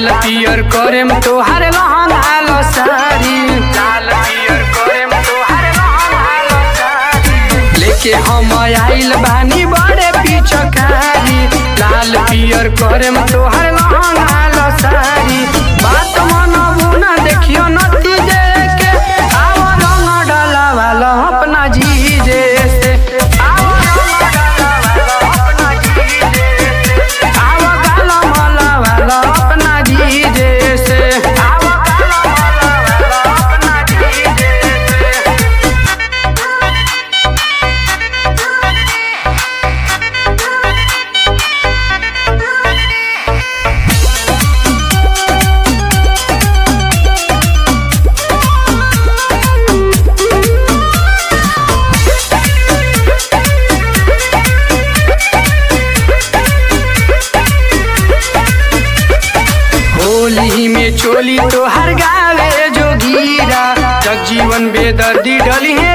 लाल पियर करे में तोहार लहंगा लो सारी लाल पियर करे में तोहार लहंगा लो सारी लेके हम आइल बानी बड़े पिछकारी लाल पियर करे में तोहार लहंगा लो सारी बात मनबू ना देखियो नती जे के आओ रंग डाला वाला अपना जीजे से आओ रंग डाला वाला अपना जीजे से आओ गाला माला वाला अपना जीजे से आओ गाला माला वाला अपना जीजे से होली में चोली तो हर गावे जोगीरा जगजीवन बेदर्दी डली है